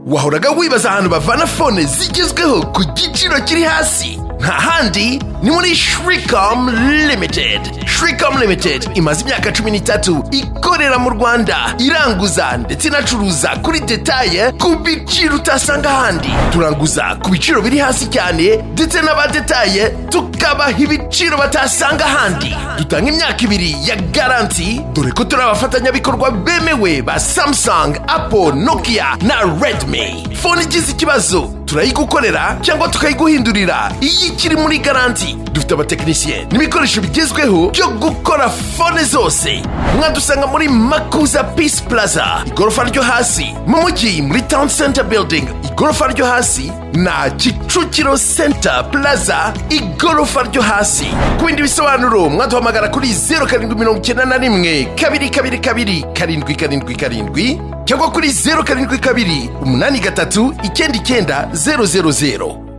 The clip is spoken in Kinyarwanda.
wahoraga wibaza ahantu bavana fone zigezweho ku giciro kiri hasi nta handi ni muri shricom limited shricom limited imaze imyaka cumi n'itatu ikorera mu rwanda iranguza ndetse inacuruza kuri detaye ku biciro utasanga ahandi turanguza ku biciro biri hasi cyane ndetse n'abadetaye tukabaha ibiciro batasanga ahandi dutanga imyaka ibiri ya garanti dore ko turi abafatanyabikorwa bemewe ba samsung apple nokia na redmi fone igize ikibazo turayigukorera cyangwa tukayiguhindurira iyo ikiri muri garanti dufite abatekinisiye n'ibikoresho bigezweho byo gukora fone zose mwadusanga muri makuza peace plaza igorofa ryo hasi mu mujyi muri town center building igorofa ryo hasi na kicukiro center plaza igorofa ryo hasi ku bindi bisobanuro mwaduhamagara kuri zeru karindwi mirongo icyenda na rimwe kabiri kabiri kabiri karindwi karindwi karindwi cyangwa kuri zeru karindwi kabiri umunani gatatu icyenda icyenda zeru zeru zeru